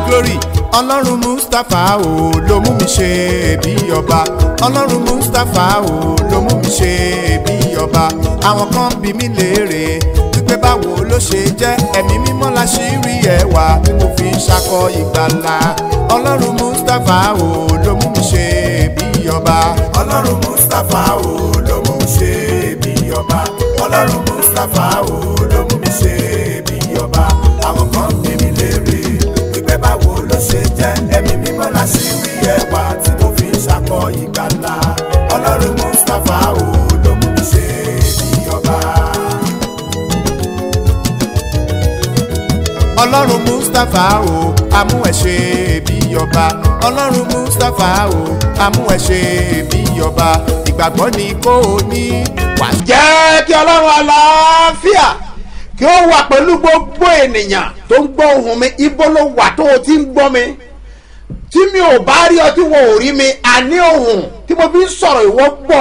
glory ọlọ́run mustapha o ló mú mi ṣe bí ọba ọlọ́run mustapha o ló mú mi ṣe bí ọba àwọn kan bí mi léèrè wípé báwo ló ṣe jẹ́ ẹ̀mí mímọ́ la ṣì rí ẹwà tí mo fi ń ṣakọ ìgbàlà ọlọ́run mustapha o ló mú mi ṣe bí ọba ọlọ́run mustapha o ló mú mi ṣe bí ọba ọlọ́run mustapha o ló mú mi ṣe bí ọba àwọn kan bí mi léèrè wípé báwo ló ṣe jẹ́ ẹ̀mí mímọ́ la ṣì rí ẹwà tí mo fi ń ṣakọ ìgbàlà ọlọ́run mustapha o ló mú mi ṣe bí ọba. ọlọ́run mustapha o amú ẹ ṣe bí ọba ọlọ́run mustapha o amú ẹ ṣe bí ọba ìgbàgbọ́ ni kò ní wà. jẹ́ kí ọlọ́run àlàáfíà kí ó wà pẹ̀lú gbogbo ènìyàn tó ń gbọ́ ohùn mi ibo ló wà tó o ti ń gbọ́ mi tí mi ò bá rí ọ tí wọn ò rí mi àní ohùn tí mo fi ń sọ̀rọ̀ ìwọ gbọ́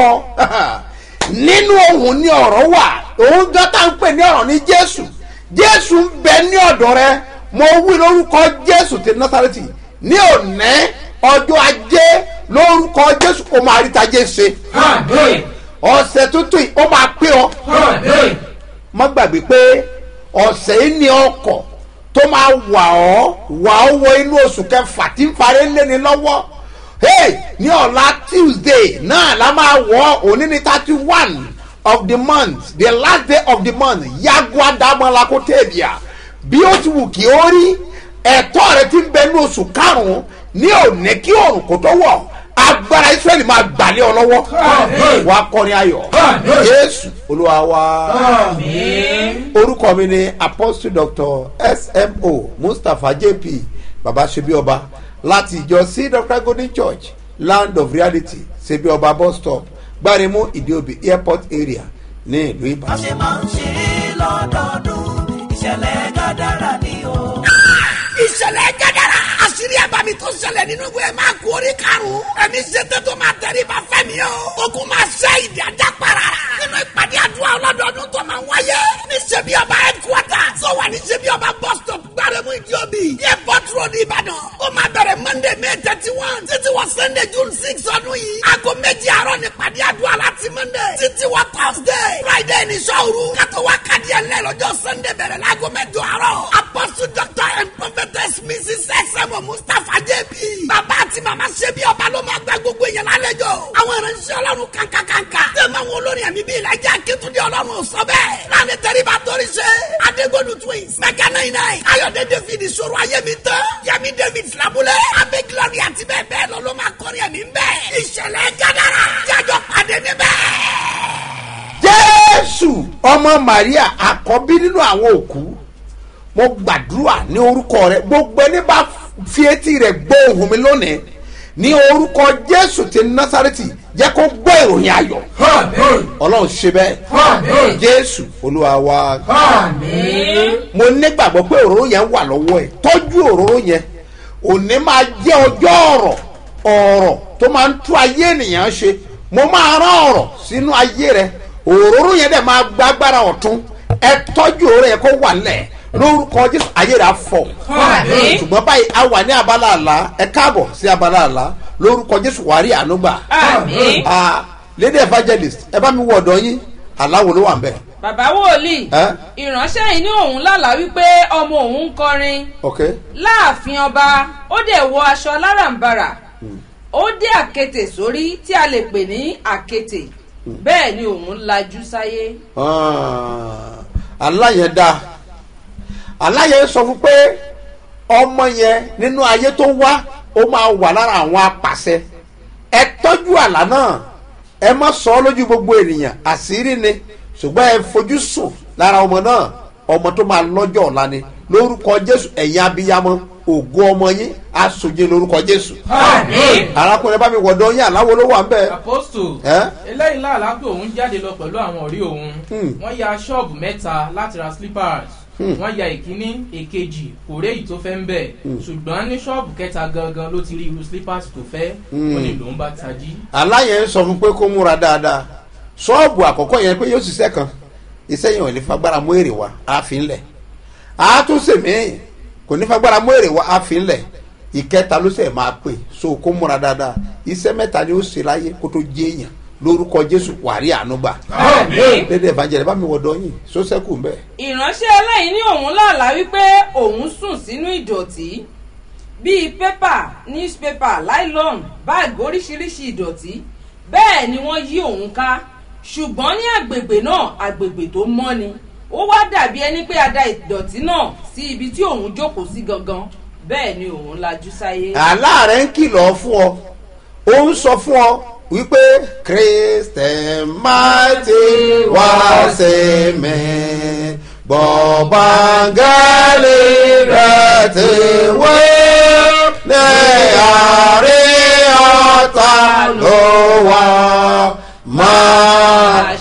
nínú ohùn ni ọ̀rọ̀ wà òun gan tá ń pè ní ọ̀rọ̀ ní jésù jésù ń bẹ ní ọ̀dọ̀ rẹ mo wí lórúkọ jésù ti násàrẹ́tì ní òní ọjọ́ ajé lórúkọ jésù kò máa rí tajé ṣe Àmín. ọ̀sẹ̀ tuntun yìí ó máa pé ọ Àmín. má gbàgbé pé ọ̀sẹ̀ yìí ní ọkọ̀ tó máa wà ọ́ wà ọ́ wọ inú oṣù kẹfà tí ń parí léni lọ́wọ́ hey ní ọ̀la tuesday náà la máa wọ̀ ọ́ òní ní thirty one of the month the last day of the month yagua damola kó tẹ̀bíà bí ó ti wù kí ó rí ẹ̀tọ́ rẹ ti ń bẹ ní oṣù karùn-ún ní òní kí òrùn kò tó wọ̀ agbára israẹli máa gbàlẹ́ ọ lọ́wọ́ Àmín. wàá kọrin ayọ̀ Àmín. jésù olúwa wa Àmín. orúkọ mi ni apostle doctor smo mustapha jp baba sebi ọba láti ìjọ c dr golden church land of reality sebi ọba bus stop gbaremu ìdíòbí airport area ní ìlú wọ́n ìbàdàn. ṣe máa ń ṣe é lọ́dọọdún ìṣẹ̀lẹ̀ gàdára ni o. ìṣẹ̀lẹ̀ gẹ́gẹ́rẹ́ àṣírí àbámi tó ṣẹlẹ̀ nínú ìwé máa kú orí karùn-ún ẹ̀mí ṣètò tó máa tẹ̀lé bá fẹ́mi o ogun máa ṣe ìdí ajá para nínú ìpàdé àdúrà ọlọ́dọọdún tó máa wáyé ní ṣebí ọba headquarter tó wà ní ṣebí ọba bus stop gbárẹ́mú ìdíòbí airport road ìbàdàn ó máa bẹ̀rẹ̀ monday may thirty one títí wọ sunday june six ọdún yìí aago méjì àárọ̀ ní ìpàdé àdúrà láti monday títí wọ thursday friday ní sọ́ọ̀rù kátó wá kàdí ẹ̀ lẹ́ lọ́jọ́ sunday bẹ̀rẹ̀ láago mẹ́jọ àárọ̀ apostle doctor and prophetess mrs sm mustapha jp bàbá àti màmá ṣebí ọba ló máa gba gbogbo èèyàn lálejò àwọn ìránṣẹ́ ọlọ́run kankankanka tẹ̀mọ̀ àwọn olórin ẹ̀mí bíi ìlàjà akétúndé ọlọ́run sọ bẹ́ẹ̀ láàrin tẹ́ríba torí ṣe adégbòdù twins mẹ́kà náà iná ayọ̀dẹ david ìṣòro ayémi tán yẹmi david filabulẹ̀ abẹ́ glory àti bẹ́ẹ̀ bẹ́ẹ̀ lọ ló máa kọrin ẹ̀mí bẹ́ẹ̀ ìṣẹ̀lẹ̀ gádàrà jájọ pàdé níbẹ̀ jésù ọmọ maria àkọ́bí nínú àwọn òkú mo gbàdúrà ní orúkọ rẹ gbogbo ẹni bá fi etí rẹ gbọ́ ohùn mi lónìí ní orúkọ jésù ti násàrẹ́tì jẹ́ kó gbọ́ ìròyìn ayọ̀ Àmín. ọlọ́run ṣe bẹ́ẹ̀ Àmín. jésù olúwa wa Àmín. mo nígbàgbọ́ pé òróró yẹn wà lọ́wọ́ ẹ̀ tọ́jú òróró yẹn òní máa jẹ́ ọjọ́ ọ̀rọ̀ ọ̀rọ̀ tó máa ń tú ayé ènìyàn ṣe mo máa rán ọ̀rọ̀ sínú ayé rẹ òróró yẹn dẹ̀ máa gbàgbára ọ̀tún ẹ tọ́jú òróró yẹn kó wà nílẹ̀ lórúkọ jésù ayé rẹ á fọ̀ Àmín. ṣùgbọ́n báyìí a wà ní abala àlá ẹ káàbọ̀ sí abala àlá lórúkọ jésù wàá rí àánú gbà Àmín. Ah, lady evangelist ẹ bá mi wọ ọ̀dọ̀ yín aláwo ló wà ń bẹ̀ bàbá wòlíì ẹ́ ìránṣẹ́ yìí ní òun lálàá wípé ọmọ òun ń kọrin ok láàfin ọba ó dẹ̀ wọ aṣọ aláràǹbarà ó dé àkètè sórí tí a lè pè ní àkètè bẹ́ẹ̀ ni òun lajú sáyé. aláyẹn dáa aláyẹn sọ fún pé ọmọ yẹn nínú ayé tó wá ó máa wà lára àwọn apàṣẹ ẹ tọ́jú àlá náà ẹ má sọ ọ́ lójú gbogbo ènìyàn àṣírí ni ṣùgbọ́n ẹ fojú sùn lára ọmọ náà ọmọ tó máa lọ́jọ́ ọ̀la ni lórúkọ jésù ẹ̀yin abiyamọ ògo ọmọ yín aṣojú lórúkọ jésù Àmín. arákùnrin bá mi wọ̀dọ̀ yín àláwo ló wà ń bẹ̀ apostle ẹ́ eléyìí láàlá pé òun jáde lọ pẹ̀lú àwọn ọ̀rẹ́ òun Hmm. wọ́n ya ṣọ́ọ̀bù mẹ́ta láti ra slippers Hmm. wọ́n ya ìkíní èkejì kò rí èyí tó fẹ́ ń bẹ̀ ṣùgbọ́n ní ṣọ́ọ̀bù kẹta gangan ló ti rí irú slippers tó fẹ́ ó ní lòun bá tají. aláyẹn sọ fún pé kó múra dáadáa ṣọ́ọ̀bù àkọ́kọ́ yẹn pé yóò ṣiṣẹ́ kan iṣẹ́ yẹn ò lè fagbára mú èrè wá àfin lẹ̀ àtúnṣe míì kò ní fagbára mú èrè wá àfin ìkẹta ló sẹ̀ máa pè so kó múra dáadáa iṣẹ́ mẹ́ta ni ó ṣe láyé kó tó jẹ́ èèyàn lórúkọ jésù wàrí ànúgbà Àmín. dédé ìbàjẹ́ bá mi wọ̀dọ̀ yìí sọ́sẹ́kù ń bẹ̀. ìránṣẹ́ eléyìí ní òun lálàá wípé òun sùn sínú ìdọ̀tí bíi pépà newspaper nylon báàgì oríṣiríṣi ìdọ̀tí bẹ́ẹ̀ ni wọ́n yí òun ká ṣùgbọ́n ní àgbègbè náà àgbègbè tó mọ́ ni ó wá dàbí ẹni pé a da ìdọ̀tí náà sí ibi tí òun jókòó sí gangan bẹ́ẹ̀ ni òun lajú sáyé. àlá rẹ̀ ń kìlọ̀ fún ọ ó ń sọ fún ọ wípé christian mighty wá sí mi bọ̀bángálì rẹ̀ ti wé ní àárín ọ̀tá ló wà máa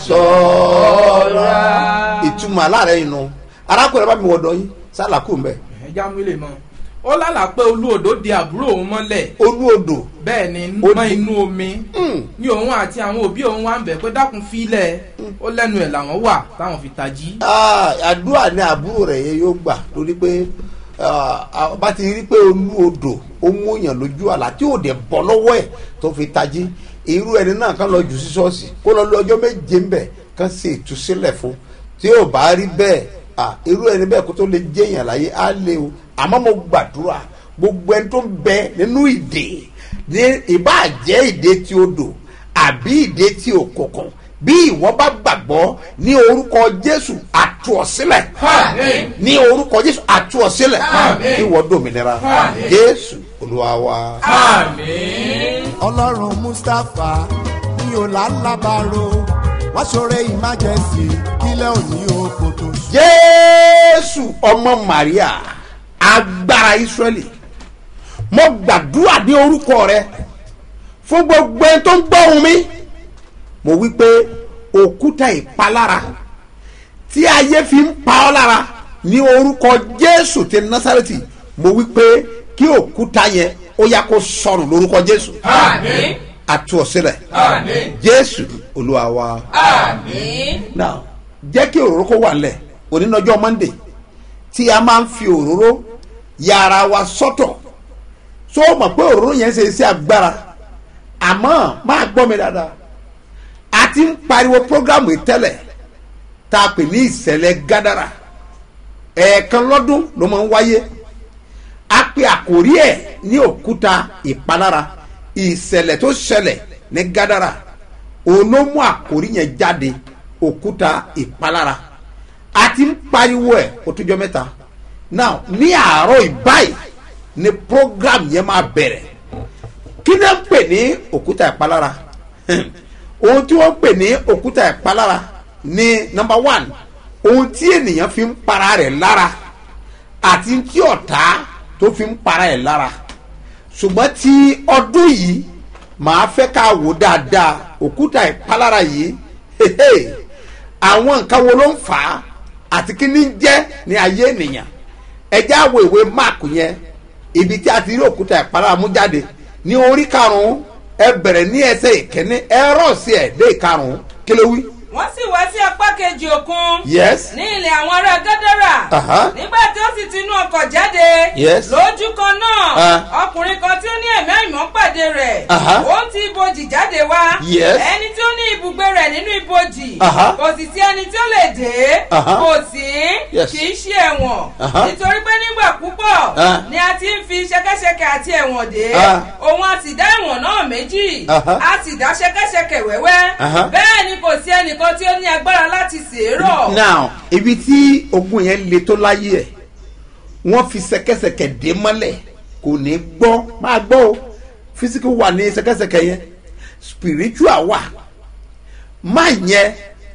ṣọ́ra. ìtumọ̀ àlá rẹ̀ yìí nù arákùnrin bá mi wọ̀dọ̀ yín sálàkù ń bẹ̀ ẹja mú ilé mọ́ ó lálàá pé olú odò di àbúrò òun mọ́lẹ̀ olú odò bẹ́ẹ̀ ni Ó mọ́ di- inú omi ní òun àti àwọn òbí òun wá ń bẹ̀ pé dákun fílẹ̀ ó lẹ́nu ẹ̀ làwọn wà táwọn fi tají. Ah, àdúrà ní àbúrò rẹ̀ yẹn yóò gbà lórí pé ah, bá ti rí pé olú odò ó mú yàn lójú àlá tí ò dẹ̀ bọ́ lọ́wọ́ ẹ̀ tó fi tají irú ẹni náà kàn lọ jù sí ṣọ́ọ̀ṣì kó lọ lọ ọjọ́ méje ń bẹ̀ kàn sí ìtúsílẹ̀ fún tí ò bá rí bẹ́ẹ̀ ah, irú ẹni bẹ́ẹ̀ kó tó lè jẹ́yàn láyé á lé o àmọ́ mo gbàdúrà gbogbo ẹni tó ń bẹ nínú ìdè ní ìbáàjẹ́ ìdè tí odò àbí ìdè tí òkùnkùn bí ìwọ bá gbàgbọ́ ní orúkọ jésù àtú ọ sílẹ̀ Àmín. ní orúkọ jésù àtú ọ sílẹ̀ Àmín. ìwọ dòmìnira Àmín. jésù olúwa wa. Àmín. ọlọ́run mustapha ní ọ̀làlábàárò wá ṣoore emergency kílẹ̀ òní oko tó ṣú. jésù ọmọ maria agbára israẹli mo gbàdúrà ní orúkọ rẹ fún gbogbo ẹni tó ń gbọ́hùn mi mo wí pé òkúta ìpalára tí ayé fi ń pa ọ́ lára ní orúkọ jésù ti násàrẹ́tì mo wí pé kí òkúta yẹn ó yá kó sọnù lórúkọ jésù Àmín. àtú ọ sílẹ̀ Àmín. jésù olúwa wa Àmín. now jẹ́ kí òróró kó wà nílẹ̀ onínàjọ́ monday tí a máa ń fi òróró ya ara wa sọ́tọ̀ so o mọ̀ pé òróró yẹn ṣe iṣẹ́ agbára àmọ́ máa gbọ́ mi dáadáa a ti ń pariwo programu yìí tẹ́lẹ̀ tá a pè ní ìṣẹ̀lẹ̀ gádàrà ẹ̀ẹ̀kan lọ́dún ló máa ń wáyé a pe àkórí ẹ̀ ní òkúta ìpalára ìṣẹ̀lẹ̀ tó ṣẹlẹ̀ ní gádàrà òun ló mú àkórí yẹn jáde òkúta ìpalára a ti ń pariwo ẹ̀ kó tó jọ mẹ́ta now ní àárọ̀ ìbáyìí ni program yẹn máa bẹ̀rẹ̀ kí ni wọ́n ń pè ní òkúta ìpalára ohun tí wọ́n ń pè ní òkúta ìpalára ní number one ohun tí ènìyàn fi ń para rẹ̀ lára àti tí ọ̀tá tó fi ń para ẹ̀ lára ṣùgbọ́n tí ọdún yìí màá fẹ́ ká wò dáadáa òkúta ìpalára yìí hehe, àwọn nǹkan wo ló ń fà á àti kí ní jẹ́ ní ayé ènìyàn ẹjẹ́ àwọ̀ ìwé mark yẹn ibi tí a ti rí òkúta ìpalára mú jáde ní orí karùn-ún ẹ bẹ̀rẹ̀ ní ẹsẹ̀ ìkíní ẹ rọ̀ sí ẹ̀ dé ìkarùn-ún kí ló wí. wọ́n sì wá sí apá kejì òkun yes ní ilẹ̀ àwọn ará gádàrà Aha. nígbà tí ó sì ti inú ọkọ̀ jáde Yes. lójú kan náà Ah. ọkùnrin kan tí ó ní ẹ̀mí àìmọ́ pàdé rẹ̀ Aha. ó ti ibojì jáde wá Yes. ẹni tí ó ní ibùgbé rẹ̀ nínú ibojì Aha. kò sì sí ẹni tí ó lè dé Aha. kò sí Yes. kì í ṣe ẹ̀wọ̀n Aha. nítorí pé nígbà púpọ̀ Ah. ni a ti ń fi ṣẹkẹ́ṣẹkẹ̀ àti ẹ̀wọ̀n dé Ah. òun a sì dá ẹ̀wọ̀n náà méjì Aha. a sì dá ṣẹkẹ́ṣẹkẹ̀ wẹ́wẹ́ Aha. bẹ́ẹ̀ ni kò sí ẹnìkan tí ó ní agbára láti sèérọ̀. now ibi tí ogun yẹn le tó láyé ẹ wọn fi sẹkẹsẹkẹ dé mọ́lẹ̀ kò ní gbọ́ máa gbọ́ o physical wà ní sẹkẹsẹkẹ yẹn spiritual wà má yẹn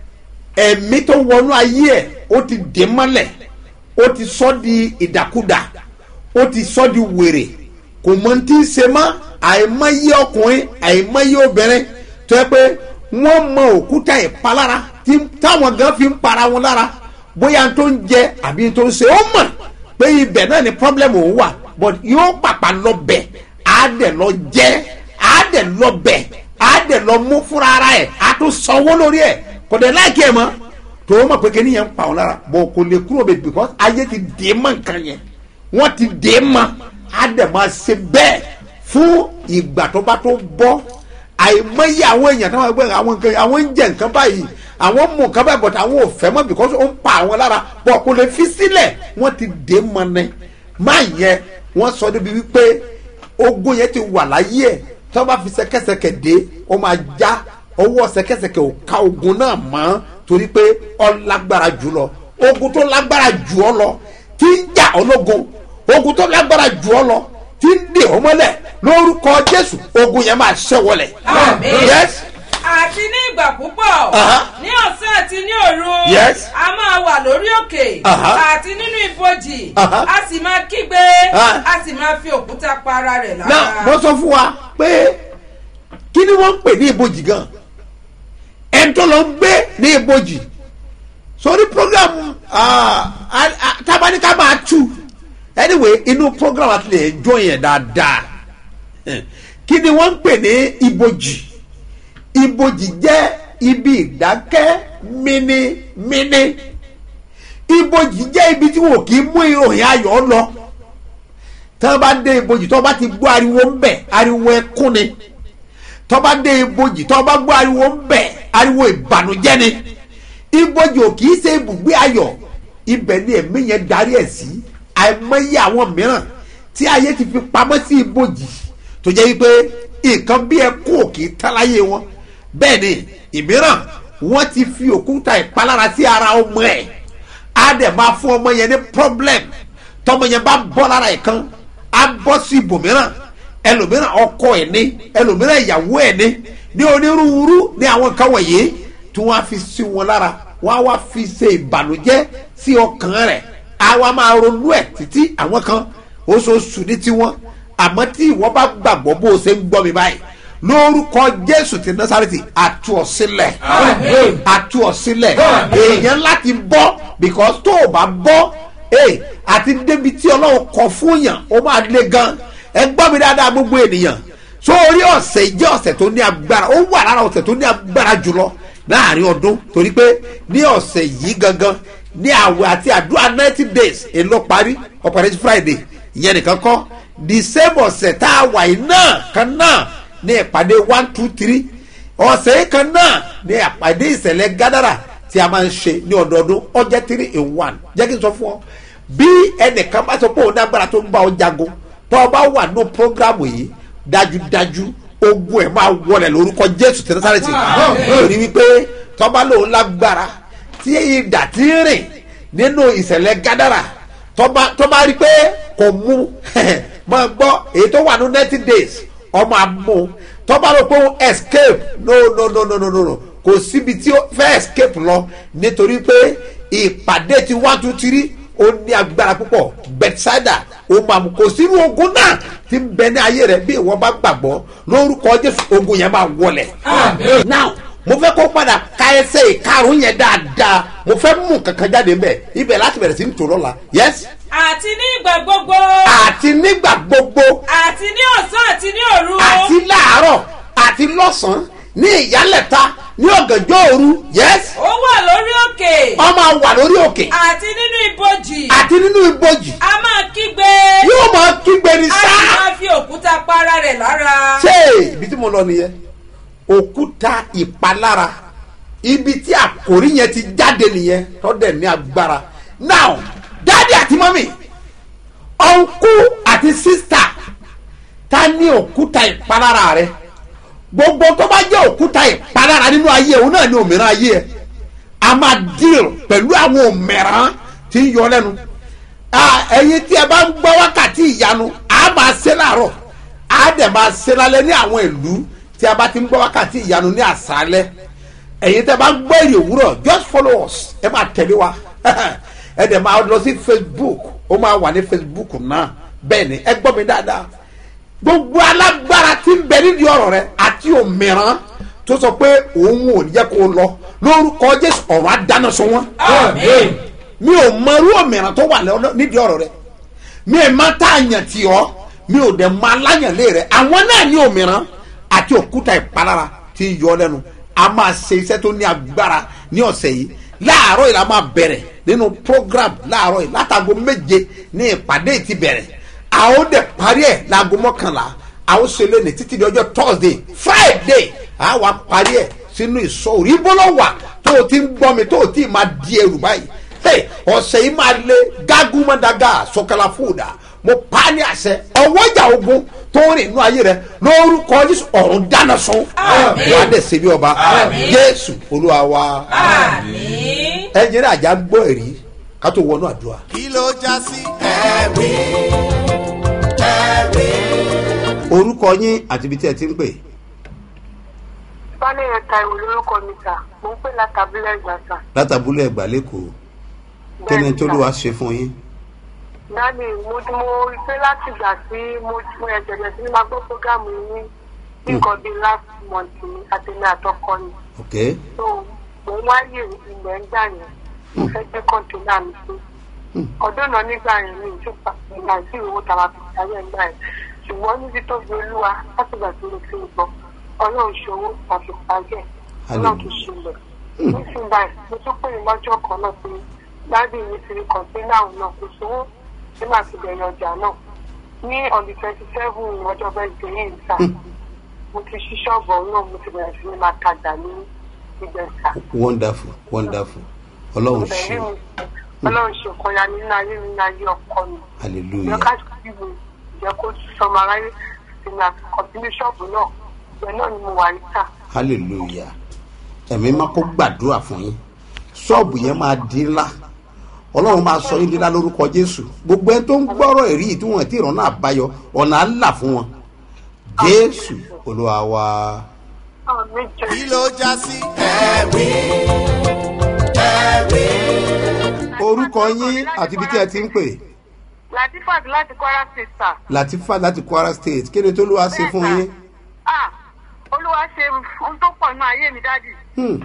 ẹ̀mí tó wọnú ayé ẹ̀ ó ti dé mọ́lẹ̀ ó ti sọ di ìdàkudà ó ti sọ di wèrè kò mọ tí ń ṣe mọ́ àìmọye ọkùnrin àìmọye obìnrin tó yẹ pé wọ́n mọ òkúta ìpalára tí táwọn gan fi ń para wọn lára bóyá tó ń jẹ àbí tó ń ṣe ó mọ̀ pé ibẹ̀ náà ni problem òun wà but yóò pàpà lọ bẹ̀ á dẹ̀ lọ jẹ́ á dẹ̀ lọ bẹ̀ á dẹ̀ lọ mú fúnra ara ẹ̀ á tún sanwó lórí ẹ̀ kò dẹ̀ láìkí ẹ̀ mọ́ tó o mọ̀ pé kí nìyẹn ń pa òun lára bọ̀ kò lè kúrò bẹ̀ because ayé ti dè mọ́ nǹkan yẹn wọ́n ti dè é mọ́ á dẹ̀ máa ṣe bẹ́ẹ̀ fún ìgbà tó bá tó bọ́ àìmọye àwọn èèyàn táwọn ẹgbẹ́ àwọn nǹkan àwọn ń jẹ nǹkan báyìí àwọn mú nǹkan báyìí bọ̀tà àwọn ò fẹ́ mọ́ because ó ń pa àwọn lára bọ̀ kò lè fi sílẹ̀ wọ́n ti dè é mọ́ ni máa yẹ wọ́n sọ débi wípé ogun yẹn ti wà láyé ẹ̀ tí wọ́n bá fi ṣẹ̀kẹ̀ṣẹ̀kẹ̀ dé ó máa já ọwọ́ ṣẹ̀kẹ̀ṣẹ̀kẹ̀ ò ká ogun náà mọ́ torí pé ọ lágbára jù lọ ogun tó lágbára jù ọ lọ tí ń jà ológun ogun tó lágbára jù ọ lọ tí ń dè ọ mọ́lẹ̀ lórúkọ jésù ogun yẹn máa ṣẹ́wọlẹ̀. Àmín. yes àti ní ìgbà púpọ̀ Aha. ní ọ̀sán àti ní òru Yes. a máa wà lórí òkè Aha. àti nínú ibojì Aha. a sì máa kígbe Ah. a sì máa fi òkúta pa ara rẹ̀ náà lára. mo sọ fún wa pé kí ni wọ́n ń pè ní ibojì gan ẹni tó lọ ń gbé ní ibojì sórí program ah, ah, ah, tabaníkà máa tú anyway inú program àti lè jó yẹn dáadáa Eh, kí ni wọ́n ń pè ní ibojì ibojì jẹ́ ibi ìdákẹ́ mínímíní ibojì jẹ́ ibi tí wọn kì í mú ìròyìn ayọ̀ lọ tí wọ́n bá dé ibojì tí wọ́n bá ti gbọ́ ariwo ń bẹ̀ ariwo ẹkún ni tí wọ́n bá dé ibojì tí wọ́n bá gbọ́ ariwo ń bẹ̀ ariwo ìbànújẹ́ ni ibojì ò kì í ṣe ibùgbé ayọ̀ ibẹ̀ ni ẹ̀mí yẹn darí ẹ̀ sí àìmọye àwọn mìíràn tí ayé ti fi pamọ́ sí ibojì tó jẹ́ wípé nǹkan bí ẹkún ò kì í tán láyé wọn bẹ́ẹ̀ ni ìmíràn wọ́n ti fi òkúta ìpalára sí ara ọmọ ẹ̀ á dẹ̀ máa fún ọmọ yẹn ní problem tọmọ yẹn bá bọ́ lára ẹ̀ kan á bọ́ sí ibòmíràn ẹlòmíràn ọkọ ẹ̀ ní ẹlòmíràn ìyàwó ẹ̀ ní ní onírúurú ní àwọn nǹkan wọ̀nyí tí wọ́n á fi sí wọn lára wọ́n á wá fi ṣe ìbànújẹ́ sí ọkàn rẹ̀ á wá máa ronú ẹ̀ títí àwọn kan oṣooṣù ní tiwọn àmọ́ tí ìwọ bá gbàgbọ́ bó o ṣe ń gbọ́ mi báyìí lórúkọ jésù ti násàrètì àtú ọ sílẹ̀ Àmín. àtú ọ sílẹ̀ Àmín. èèyàn láti bọ́ because tó o bá bọ́ ee àti débi tí ọlọ́run kọ fún yàn ó máa le gan ẹ gbọ́ mi dáadáa gbogbo ènìyàn sórí ọ̀sẹ̀ yìí jẹ́ ọ̀sẹ̀ tó ní agbára ó wà lára ọ̀sẹ̀ tó ní agbára jùlọ láàrin ọdún torí pé ní ọ̀sẹ̀ yìí gangan ní àwẹ̀ àti àdúrà ninety days èlò parí operation friday ìyẹn nìkan kọ́ the same ọ̀sẹ̀ tá a wà yìí náà kan náà ní ìpàdé one two three ọ̀sẹ̀ yìí kan náà ní ìpàdé ìṣẹ̀lẹ̀ gádàrà tí a máa ń ṣe ní ọdọọdún ọjọ́ three in one jẹ́ kí n sọ fún ọ bí ẹnìkan bá sọ pé òun ní agbára tó ń bá ọ jagun tó o bá wà ní programu yìí dájúdájú ogun ẹ̀ máa wọlé lórúkọ jésù tí nasareti torí wípé tọ́ba lòun lágbára tí ìdà tí ń rìn nínú ìṣẹ̀lẹ̀ gádàrà tọ́ba tọ́ba rí pé kò mú máa gbọ́ èyí tó wà ní ninety days ọmọ àmú tọ́ba rò pé ó escape no no no no no no no kò síbi tí ó fẹ́ escape lọ nítorí pé ìpàdé ti one two three ó ní agbára púpọ̀ bethsaida ó máa mú kò sínú ogun náà tí ń bẹ ní ayé rẹ bí ìwọ bá gbàgbọ́ lórúkọ jésù ogun yẹn máa wọlẹ̀. Àmín. now mo fẹ́ kó padà ka ẹsẹ̀ ìkarùn yẹn dáadáa mo fẹ́ mú kankan jáde ńbẹ ibẹ̀ láti bẹ̀rẹ̀ sí ní tòrọ́ la yes àti ní ìgbà gbogbo àti nígbà gbogbo àti ní ọ̀sán àti ní òru àti láàárọ̀ àti lọ́sàn-án ní ìyálẹ̀ta ní ọ̀gànjọ́ òru yes ó wà lórí òkè ọmọ wà lórí òkè àti nínú ibojì àti nínú ibojì a máa kígbe yóò máa kígbe ní a sì sáà. máa fi òkúta pa ara rẹ̀ lára. ṣé ibi tí mo lọ nìyẹn òkúta ìpalára ibi tí àkòrí yẹn ti jáde nìyẹn tọ́dẹ̀ ní agbára now dáàdi àti mọ́mì ọ̀nkú àti sísítà ta ní òkúta ìpalára rẹ gbogbo tó bá jẹ́ òkúta ìpalára nínú ayé òun náà ní òmìnira ayé ẹ a máa deal pẹ̀lú àwọn òmìnira tí ń yọ lẹ́nu Ah, ẹ̀yin tí ẹ bá ń gbọ́ wákàtí ìyanu a máa ṣe láàárọ̀ a dẹ̀ máa ṣe lálẹ́ ní àwọn ìlú tí a bá ti ń gbọ́ wákàtí ìyanu ní àṣálẹ́ ẹ̀yin tí ẹ bá ń gbọ́ èrè òwúrọ̀ just follow us ẹ máa tẹ̀lé wa ẹ dẹ̀ máa lọ sí facebook ó máa wà ní facebook náà bẹ́ẹ̀ ni ẹ gbọ́ mi dáadáa gbogbo alágbára tí ń bẹ nídìí ọ̀rọ̀ rẹ àti òmìrán tó sọ pé òun ò ní jẹ́ kó o lọ lórúkọ jésù ọ̀rọ̀ á dáná sun wọn Àmín. mi ò mọ irú òmìrán tó wà lọ́dọ̀- nídìí ọ̀rọ̀ rẹ mi ò má tá àyàn tì ọ́ mi ò dẹ̀ mọ aláyànlé rẹ àwọn náà ní òmìrán àti òkúta ìpalára tí ń yọ ọ́ lẹ́nu a máa ṣe iṣẹ́ tó ní agbára ní ọ̀sẹ̀ yìí láàárọ̀ yìí la máa bẹ̀rẹ̀ nínú program láàárọ̀ yìí látago méje ní ìpàdé ti bẹ̀rẹ̀ a ó dẹ̀ parí ẹ̀ láago mọ́kànlá a ó ṣe lé ní títí di ọjọ́ thursday friday a wá parí ẹ̀ sínú ìsọ̀rọ̀ ibo ló wà tó o ti ń gbọ́ mi tó o ti máa di ẹrù báyìí Hey, ọ̀sẹ̀ yìí máa lé gágúmọ́dágá sọ̀kàlà fúdà mo pa á ní àṣẹ ọwọ́ ìjà ogun tó ń rìn inú ayé rẹ lórúkọ jésù ọ̀run dáná sun wàá dẹ̀ ṣe bí ọba jésù olúwa wa àmín. ẹnjẹ́ náà àjà gbọ́ ẹ̀rí ká tó wọnú àdúrà. kí ló já sí ẹ̀rí ẹ̀rí. orúkọ yín àti ibi tí ẹ ti ń pè Bálẹ̀yẹ Táíwò lórúkọ mi sà, mo ń pè látàbílẹ̀ ìgbà sà. látàbúlẹ̀ ẹ̀gbá lẹ́kọ̀ọ́ kí ni tó ló wá ṣe fún yín. Dáàbì mo mo rí pé láti ìgbà tí mo mo ẹ̀jẹ̀ bẹ̀rẹ̀ sí ní máa gbọ́ prógámù yín ní nǹkan bíi last month ni àtẹ̀lé àtọkọ ni. ok So mo ń wáyé ilẹ̀ ń gbà yẹn, mo fẹ́ gbé kọ́ńtínà mi sí. Ọdún náà nígbà yẹn mi ìjọba ìgbà tí ìwé tàwa fi ṣayé ẹ̀ gbà yẹn. Ṣùgbọ́n níbi tó fi olúwa láti ìgbà tí mo ti ń gbọ́, ọlọ́run ṣòwò àti pàjẹ́, ọlọ́run kì í ṣe ilẹ̀. nísìnyí báyìí mo tún pè ní lọ́jọ́ kan náà pé dáàbì mi ti rí kọ̀ǹténà náà kò sówó tí màá ti bẹ̀rẹ̀ ọjà náà ní ọ̀dì twenty seven ọjọ́ bẹ́ẹ̀ yìí sà mo ti ṣí ṣọ́ọ̀bù ọ̀hún náà mo ti bẹ̀rẹ̀ sí ní máa tajà ní ìgbẹ̀sà wonderful wonderful ọlọ́run ṣe bẹ̀rẹ̀ mi ọlọ́run ṣe nǹkan ya nínú ayé mi nínú ayé ọkọ mi ìjọ hallelujah ká sì wò ìjẹ́ kó sọmọ aráyé sí ní àkọ́bílé ṣọ́ọ̀bù náà ìgbẹ́ náà ni mo wà níta hallelujah ẹ̀mí máa kó gbàdúrà fún yín ṣọ́ọ̀bù yẹn máa di ńlá ọlọ́run máa sọ yín di ńlá lórúkọ jésù gbogbo ẹni tó ń gbọ́rọ̀ èrí yìí tí wọ́n ti rán náà báyọ ọ̀nà á là fún wọn jésù olúwa wa àmì jẹ́ kí ló já sí ẹ̀rí ẹ̀rí. orúkọ yín àti ibi tí ẹ ti ń pè latifat láti kwara state sir. latifa láti kwara state kí ni tó ló wá ṣe fún yín ah olúwa ṣe ohun tó pọ̀ nínú ayé mi dáàdì Hmm,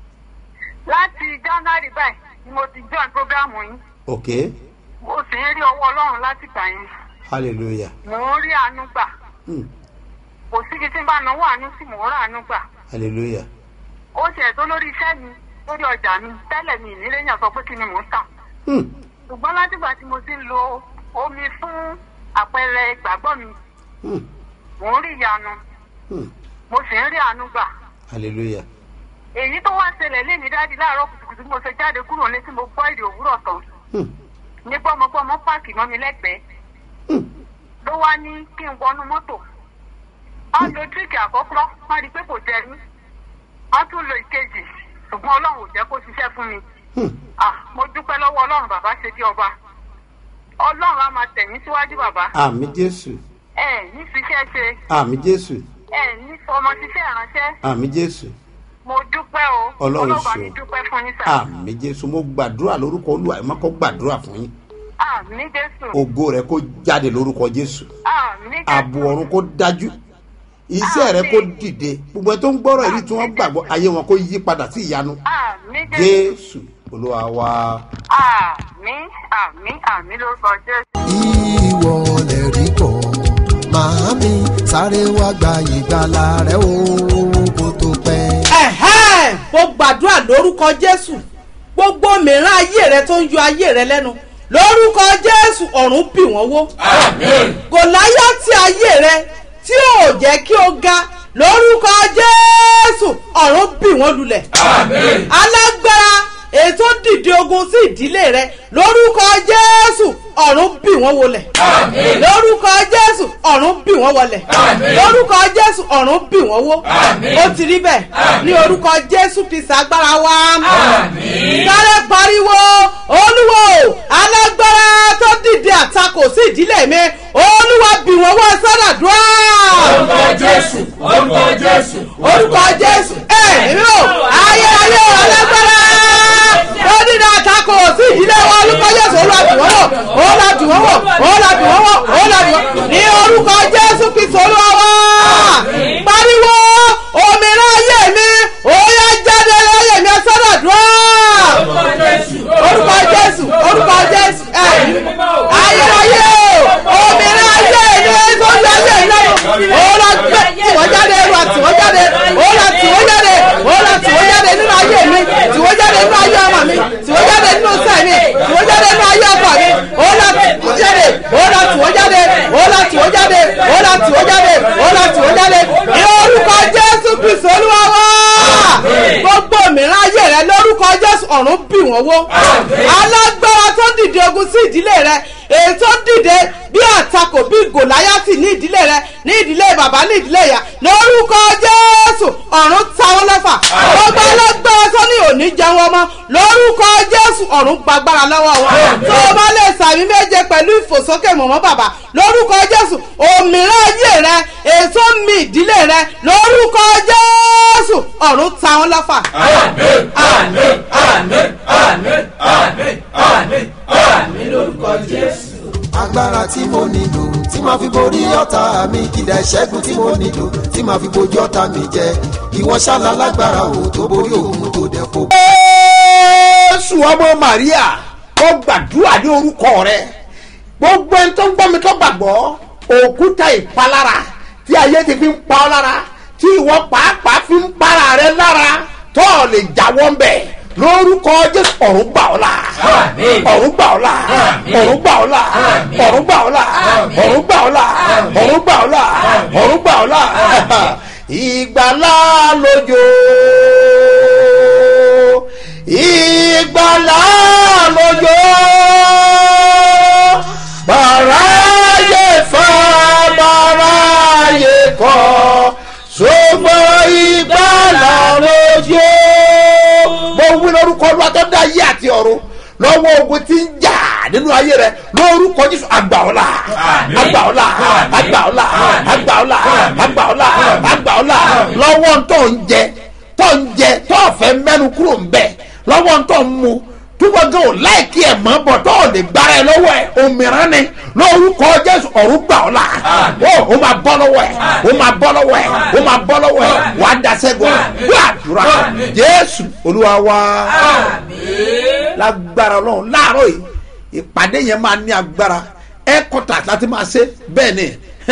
láti january báyìí ni mo ti join program yín ok mo sì ń rí ọwọ́ ọlọ́run láti gbà yín hallelujah mò ń rí àánú gbà Hmm, kò síbi tí n bá náwó àánú sí mò ń rà àánú gbà hallelujah ó ṣe tó lórí iṣẹ́ mi lórí ọjà mi tẹ́lẹ̀ mi ìnílé yàn sọ pé kí ni mò ń tà Hmm, ṣùgbọ́n látìgbà tí mo ti ń lo omi fún àpẹẹrẹ ìgbàgbọ́ mi hmm, mò ń rí ìyanu hmm, mo sì ń rí àánú gbà hallelujah èyí tó wá ṣẹlẹ̀ lé ní dáàdi láàárọ̀ kùtùkùtù bí mo ṣe jáde kúrò ní tí mo gbọ́ èdè òwúrọ̀ tán Hmm, ní gbọ́mọgbọ́mọ páàkì mọ́ mi lẹ́gbẹ̀ẹ́ hmm, ló wá ní kí n wọnú mọ́tò wọ́n lo tíríkì àkọ́kọ́ wọ́n rí i pé kò jẹ mí wọ́n tún lo ìkejì ṣùgbọ́n ọlọ́run ò jẹ́ kó ṣiṣẹ́ fún mi hmm. ah mo dúpẹ́ lọ́wọ́ ọlọ́run bàbá ṣe bí ọba ọlọ́run á máa tẹ̀yìn síwájú bàbá àmì jésù ẹ ní ṣiṣẹ́ ṣe àmì jésù ẹ ní ọmọ ṣiṣẹ́ ìránṣẹ́ àmì jésù mo dúpẹ́ o Ọlọ́run bá ṣe mi o. dúpẹ́ fún yín sà àmì jésù mo gbàdúrà lórúkọ olúwa ẹ má kọ́ gbàdúrà fún yín àmì jésù ògo rẹ kó jáde lórúkọ jésù àmì jésù ààbò ọ̀run kó dájú iṣẹ́ rẹ kó dìde gbogbo ẹ tó ń gbọ́rọ̀ èyí tí wọ́n gbàgbọ́ ayé wọn kó yí padà sí ìyanu àmì jésù jésù olúwa wa àmì àmì àmì lórúkọ jésù. ìwọ lè rí kọ́ màámi sáré wá gba ìgbàlà rẹ o kó tó pẹ́. ẹ̀hẹ́n mo gbàdúrà lórúkọ jésù gbogbo mìíràn ayé rẹ tó ń yọ ayé rẹ lẹ́nu lórúkọ jésù ọ̀run bì wọ́n wó gòláyàtì ayé rẹ tí ò jẹ́ kí o ga lórúkọ jésù ọ̀run bì wọ́n lulẹ̀ alágbára ètò dìde ogun sí ìdílé rẹ lórúkọ jésù ọ̀run bì wọ́n wọlẹ̀ lórúkọ jésù ọ̀run bì wọ́n wọlẹ̀ lórúkọ jésù ọ̀run bì wọ́n wó ó ti rí bẹ́ẹ̀ ní orúkọ jésù kristu agbára wa sáré pariwo olúwo alágbára tó dìde àtakò sí ìdílé mi olúwa bì wọ́n wọ́ sọ́dọ̀dúrà orúkọ jésù orúkọ jésù orúkọ jésù ẹ èmi ò ayérayé alágbára tó dídá àtakò sí ìdílé wa orúkọ jésù olúwa bì wọ́n wọ̀ olúwa bì wọ́n wọ̀ olúwa bì wọ́n wọ̀ olúwa bì wọ́n ní orúkọ jésù kristu olúwa wa pariwo òmìnira ayé mi òyà jáde láyé mi sọ́dọ̀ dùn orúkọ jésù orúkọ jésù ẹ ayérayé òmìnira ayé mi tó ń lọ ayé mi lọ́rùn ọ̀run bì wọ́n wó alágbára tó dìde ogun sí ìdílé rẹ èyí tó dìde bí àtakò bí gòláyàtì ní ìdílé rẹ ní ìdílé bàbá ní ìdílé ìyá lórúkọ jésù ọ̀run táwọn lẹ́fà gbogbo alágbára tó ní òní jẹun ọmọ lórúkọ jésù ọ̀run gbàgbára lọ́wọ́ wọn tó o bá lè sàmì méje pẹ̀lú ìfòsókè mọ̀mọ́ bàbá lórúkọ jésù òmìnira ayé rẹ èso mi ìdílé rẹ lórúkọ jésù ọ̀run táwọn lẹ́fà. àmín àmín àmín àmín àmín àmín àmín lórúkọ jésù. agbára tí mo nílò tí màá fi borí ọ̀tá mi kìdá ìṣẹ́gun tí mo nílò tí màá fi bojú ọ̀tá mi jẹ ìwọ ṣáàlà lágbára o tó borí òun tó dẹ̀ kó. jésù ọmọ maria kó gbàdúrà ní orúkọ rẹ gbogbo ẹni tó ń gbọ́ mi tó gbàgbọ́ òkúta ìpalára tí ayé ti fi ń pa ọ́ lára tí ìwọ pàápàá fi ń para rẹ lára tó o lè jáwọ́ ń bẹ̀ lórúkọ jésù ọ̀run gbà ọ́ la Àmín. ọ̀run gbà ọ́ la Àmín. ọ̀run gbà ọ́ la Àmín. ọ̀run gbà ọ́ la Àmín. ọ̀run gbà ọ́ la Àmín. ọ̀run gbà ọ́ la Àmín. ọ̀run gbà ọ́ la Àmín. ìgbàlá lójó ìgbàlá lójó bàráyé fa bàráyé kọ ṣùgbọ́n ìgbàlá lójó. mo wí lórúkọ olúwa tó dá ayé àti ọ̀run lọ́wọ́ ogun tí ń jà nínú ayé rẹ lórúkọ jésù àgbà ọ̀la Àmín. àgbà ọ̀la Àmín. àgbà ọ̀la Àmín. àgbà ọ̀la Àmín. àgbà ọ̀la Àmín. àgbà ọ̀la Àmín. lọ́wọ́ tó ń jẹ tó ń jẹ tó fẹ́ mẹ́nu kúrò ń bẹ̀ lọ́wọ́ tó ń mu túbọ̀ gan ò láìkí ẹ̀ mọ́ bọ̀ tó ò lè gbára ẹ lọ́wọ́ ẹ̀ òmìrán ni lórúkọ jésù ọ̀run gbà ọ́ la Àmín. ó ó máa bọ́ lọ́wọ́ ẹ̀ ó máa bọ́ lọ́wọ́ ẹ̀ ó Àmín. máa bọ́ lọ́wọ́ ẹ̀ Àmín. wàá dasẹ́gun Àmín. gbàdúrà Àmín. jésù olúwa wá àmín. lágbára ọlọ́run láàárọ̀ yìí ìpàdé yẹn máa ní agbára ẹ́kọ́tà láti máa ṣe bẹ́ẹ̀ ni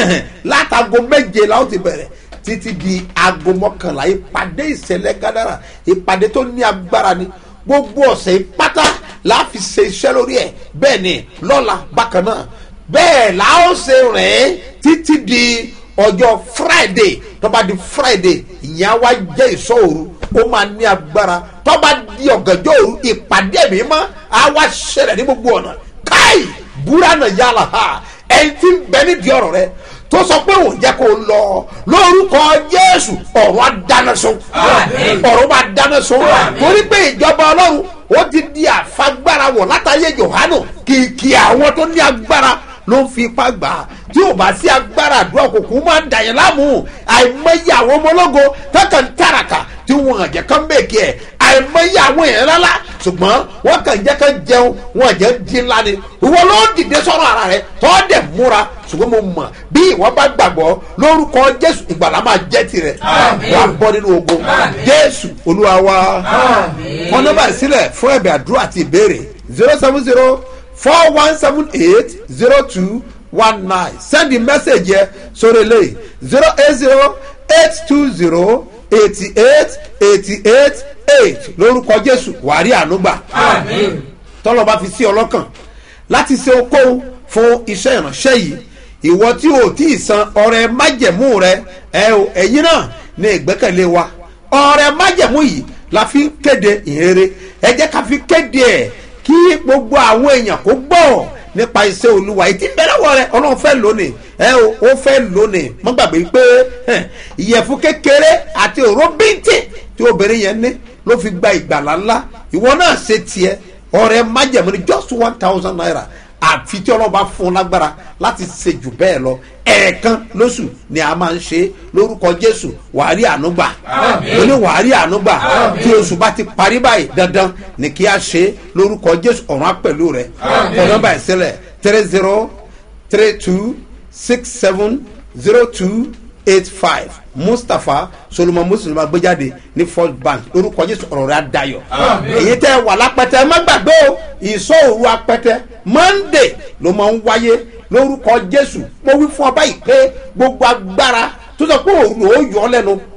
látago méje la ó ti bẹ̀rẹ̀ títí di aago mọ́kànlá ìpàdé ìṣẹ̀lẹ̀ gádàrà ìpàdé tó ní agbára ni gbogbo ọ̀sẹ̀ pátá la fi ṣe iṣẹ́ lórí ẹ̀ bẹ́ẹ̀ ni lọ́la bákan náà bẹ́ẹ̀ la ó ṣe rìn títí di ọjọ́ friday tó bá di friday ìyẹn á wá jẹ́ ìṣòro ó máa ní agbára tó bá di ọ̀gànjọ́ òru ìpàdé mi mọ́ á wá ṣẹlẹ̀ ní gbogbo ọ̀nà káì búra náà yálà ha ẹni tí ń bẹ nídìí ọ̀rọ̀ rẹ tó sọ pé òun jẹ́ kó lọ lórúkọ jésù ọ̀run á dáná sun Àmín. ọ̀run máa dáná sun Àmín. torí pé ìjọba ọlọ́run ó ti di àfagbára wọ̀ látàyè johanu kìkì àwọn tó ní agbára ló ń fi ipá gbà á tí ò bá sí agbára àdúrà òkùnkùn máa ń dàyẹ̀ láàmú àìmọye àwọn ọmọ ológo tọkàn ń tàràkà tí wọn àjẹ kan bèèkì ẹ àìmọye àwọn èèyàn rárá ṣùgbọ́n wọn kàn jẹ́ kán jẹun wọn àjẹ́ dín ńlá ni ìwọ ló ń dìde sọ́rọ̀ ara rẹ tọ́ dẹ̀ múra ṣùgbọ́n mo mọ̀ bí ìwọ bá gbàgbọ́ lórúkọ jésù ìgbàlá máa jẹ́ tirẹ̀ Àmín. wàá bọ́ nínú ogun Àmín. jésù olúwa wa Àmín. wọn nọmba sílẹ̀ fún ẹ̀bẹ̀ àdúrà àti ìbéèrè zero seven zero four one seven eight zero two one nine send the message yẹ sórí eléyìí zero eight zero eight two zero eighty eight eighty eight eight lórúkọ jésù wàrí ànúgbà àmín. tọ́lọ́ bá fi sí ọlọ́kàn láti ṣe okòwò fún iṣẹ́ ìránṣẹ́ yìí ìwọ tí o tí ì san ọrẹ májẹ̀mú rẹ ẹ o ẹ̀yin náà ní ìgbẹ́kẹ̀lé wa ọrẹ májẹ̀mú yìí la fi ń kéde ìhèrè ẹ jẹ́ ká fi kéde ẹ̀ kí gbogbo àwọn èèyàn kó gbọ́ nípa iṣẹ́ olúwa yìí tí bẹ́ẹ̀ wọ rẹ ọlọ́run fẹ́ lónìí ẹ o ó fẹ́ lónìí mọ́ gbàgbé pé hẹ̀, ìyẹ̀fun kékeré àti òró bíntín tí obìnrin yẹn ní ló fi gba ìgbàlá ńlá ìwọ náà ṣe tiẹ̀ ọrẹ májẹ̀mú ni just one thousand naira àfi tí ọlọ́ba fún un lágbára láti ṣe jù bẹ́ẹ̀ lọ ẹ̀ẹ̀kan lóṣù ni a máa ń ṣe lórúkọ jésù wàárí ànúgbà Àmín. mo ní wàárí ànúgbà Àmín. tí oṣù bá ti parí báyìí dandan ni kí a ṣe lórúkọ jésù ọ̀run apẹ̀lú rẹ̀ Àmín. ọ̀nà báyìí sílẹ̀ three zero three two six seven zero two eight five mustapha solomon muslim agbéjáde ní first bank lórúkọ jésù ọ̀rọ̀ rẹ̀ adayọ̀ Àmín. èyí tẹ́ wà lápẹtẹ má gbàgbé o ìṣòro apẹtẹ monday ló máa ń wáyé lórúkọ jésù mo wí fún ọ báyìí pé gbogbo agbára tó sọ pé òun ò yọ ọ lẹ́nu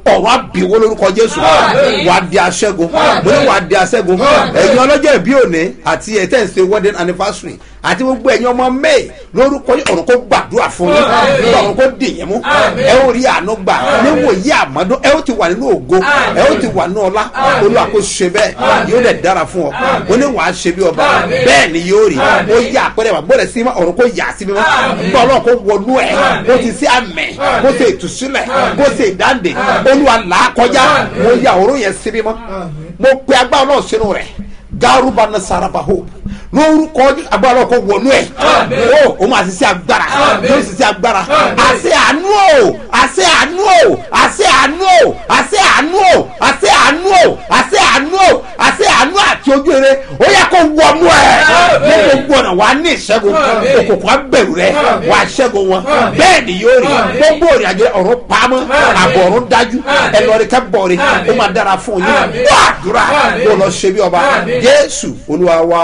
ọ̀rọ̀ àbíwó lórúkọ jésù wà á di aṣẹ́gun mo ní wà á di aṣẹ́gun ẹ̀yin ọlọ́jọ́ ìbí òní àti ẹ̀ tẹ̀ ń ṣe wedding anniversary àti gbogbo ẹ̀yin ọmọ may lórúkọ yìí ọ̀run kó gbàdúrà fún yín nígbà ọ̀run kó dìyẹn mú ẹ ó rí àánú gbà níwòye àmọ́dún ẹ ó ti wà nínú ògo ẹ ó ti wà nínú ọlá olúwa kó ṣe bẹ́ẹ̀ yóò dẹ̀ dára fún ọ ó ní wàá ṣe bí ọba bẹ́ẹ̀ ni yóò rí ó yà àpẹẹrẹ wà gbọ́dọ̀ sí ọ̀run kó yà sí mímọ́ nígbà ọlọ́run kó wọnú ẹ̀ kó ti sí àmẹ́ kó ṣe ìtúsílẹ̀ kó ṣe ìdáǹdè olúwa là á kọjá mo yà òórùn yẹn sí mímọ́ mo pe agbára náà sínú rẹ̀ garuba nasaraba hope lórúkọ agbára ọkọ wọnú ẹ o o máa ṣiṣẹ agbára yóò ṣiṣẹ agbára àṣẹ àánú o àṣẹ àánú o àṣẹ àánú o àṣẹ àánú o àṣẹ àánú o àṣẹ àánú o àṣẹ àánú àti ojú eré ó yẹ kó wọnú ẹ ní gbogbo ọ̀nà wàá ní ìṣẹ́gun òkùnkùn abẹ̀rù rẹ wàá ṣẹ́gun wọn bẹ́ẹ̀ ni yóò rí gbogbo òrìn àjò ọ̀run pamọ́ àbọ̀ ọ̀run dájú ẹ lọ rí kẹ́ bọ̀ rí ó máa dára fún yín wọ́n àdúrà kó lọ ṣe bí ọba jésù olúwa wa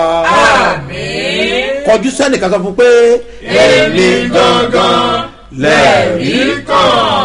kọjú sẹ́nìkan sọ fún pé èmi gangan lẹ́rìí kan.